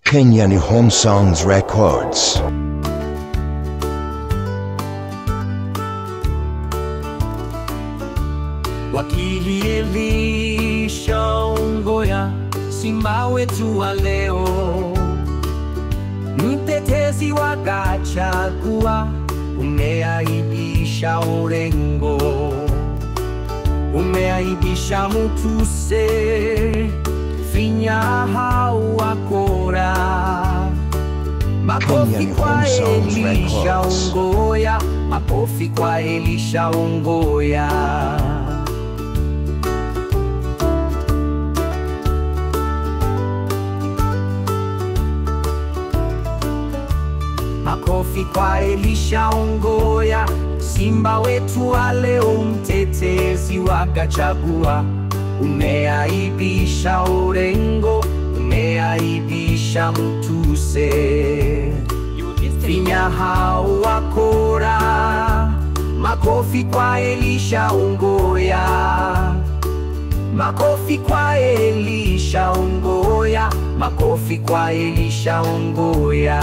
Kenyan Home Songs Records. Wakilielisha ongoya simba wetu wa leo, mtetezi wa Gachagua, umeaibisha Orengo, umeaibisha Mutuse, finya hau wakora Makofi Kenyan kwa Home Songs Elisha Records. Ongoya, makofi kwa Elisha Ongoya. Makofi kwa Elisha Ongoya, simba wetu wa leo, mtetezi wa Gachagua. Umeaibisha Orengo, umeaibisha Mutuse, finya hao wakora. Makofi kwa Elisha Ongoya, makofi kwa Elisha Ongoya, makofi kwa Elisha Ongoya.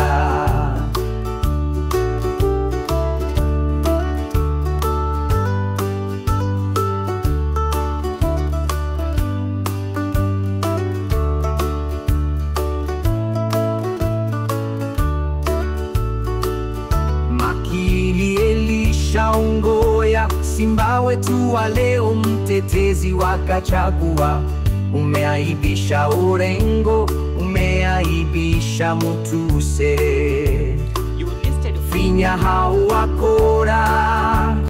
Makili Elisha Ongoya, simba wetu wa leo, mtetezi wa Gachagua. Umeaibisha Orengo, umeaibisha Mutuse, finya hao wakora